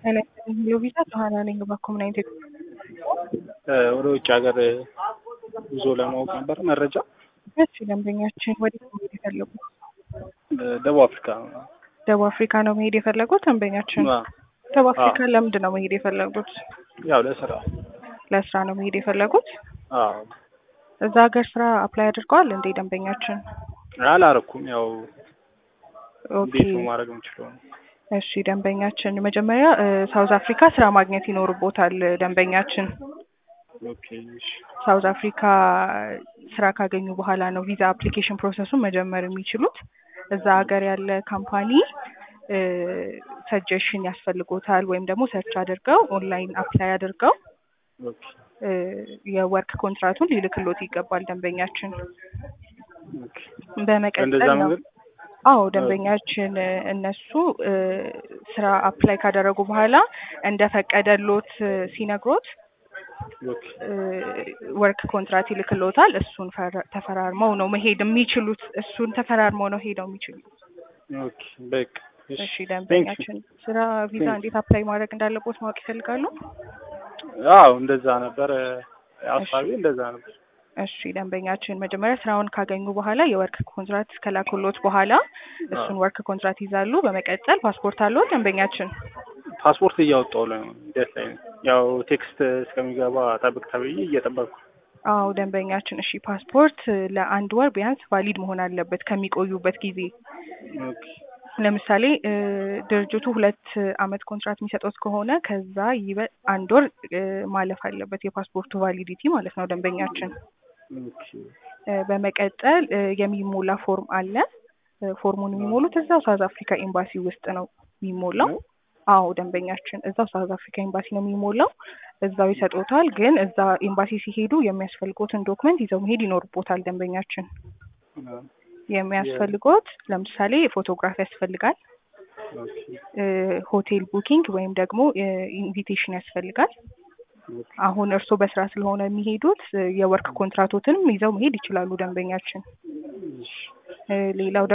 ሄሎ ቪዛ ጆሀና ነኝ። እባክዎ ምን አይነት ወደ ውጭ ሀገር ጉዞ ለማወቅ ነበር መረጃ። እሺ ደንበኛችን ወዴት ነው መሄድ የፈለጉት? ደቡብ አፍሪካ ደቡብ አፍሪካ ነው መሄድ የፈለጉት ደንበኛችን? አዎ። ደቡብ አፍሪካ ለምንድን ነው መሄድ የፈለጉት? ያው ለስራ ለስራ ነው መሄድ የፈለጉት? አዎ። እዛ ሀገር ስራ አፕላይ አድርገዋል እንዴ ደንበኛችን? አላረኩም። ያው ኦኬ እንዴት ነው ማድረግ የምችለው? እሺ ደንበኛችን መጀመሪያ ሳውዝ አፍሪካ ስራ ማግኘት ይኖርቦታል ደንበኛችን። ኦኬ እሺ። ሳውዝ አፍሪካ ስራ ካገኙ በኋላ ነው ቪዛ አፕሊኬሽን ፕሮሰሱን መጀመር የሚችሉት። እዛ ሀገር ያለ ካምፓኒ ሰጀሽን ያስፈልጎታል ወይም ደግሞ ሰርች አድርገው ኦንላይን አፕላይ አድርገው ኦኬ እ የወርክ ኮንትራቱን ሊልክሎት ይገባል ደንበኛችን። ኦኬ። በመቀጠል እንደዛ ነው መንገድ አዎ ደንበኛችን እነሱ እ ስራ አፕላይ ካደረጉ በኋላ እንደፈቀደሎት ሲነግሮት ኦኬ እ ወርክ ኮንትራት ይልክሎታል። እሱን ፈረ- ተፈራርመው ነው መሄድ የሚችሉት። እሱን ተፈራርመው ነው ሄደው የሚችሉት። ኦኬ በቃ እሺ ደንበኛችን ስራ ቪዛ Thank you. እንዴት አፕላይ ማድረግ እንዳለቦት ማወቅ ይፈልጋሉ? አዎ እንደዛ ነበር ሀሳቤ እንደዛ ነበር። እሺ ደንበኛችን መጀመሪያ ስራውን ካገኙ በኋላ የወርክ ኮንትራት ከላኩሎት በኋላ እሱን ወርክ ኮንትራት ይዛሉ። በመቀጠል ፓስፖርት አለው ደንበኛችን? ፓስፖርት እያወጣሁ ነው ደስ ላይ ነው። ያው ቴክስት እስከሚገባ ጠብቅ ተብዬ እየጠበቅኩ አዎ ደንበኛችን እሺ ፓስፖርት ለአንድ ወር ቢያንስ ቫሊድ መሆን አለበት ከሚቆዩበት ጊዜ ኦኬ ለምሳሌ እ ድርጅቱ ሁለት አመት ኮንትራት የሚሰጡት ከሆነ ከዛ ይበ አንድ ወር እ ማለፍ አለበት የፓስፖርቱ ቫሊዲቲ ማለት ነው ደንበኛችን። ኦኬ እ በመቀጠል እ የሚሞላ ፎርም አለ። እ ፎርሙን የሚሞሉት እዛው ሳውዝ አፍሪካ ኤምባሲ ውስጥ ነው የሚሞላው። አዎ ደንበኛችን እዛው ሳውዝ አፍሪካ ኤምባሲ ነው የሚሞላው። እዛው ይሰጡታል። ግን እዛ ኤምባሲ ሲሄዱ የሚያስፈልጎትን ዶክመንት ይዘው መሄድ ይኖርቦታል ደንበኛችን። አዎ፣ የሚያስፈልጎት ለምሳሌ ፎቶግራፍ ያስፈልጋል። ኦኬ እ ሆቴል ቡኪንግ ወይም ደግሞ ኢንቪቴሽን ያስፈልጋል። ኦኬ አሁን እርስዎ በስራ ስለሆነ የሚሄዱት እ የወርክ ኮንትራቶትንም ይዘው መሄድ ይችላሉ ደንበኛችን። እሺ እ ሌላው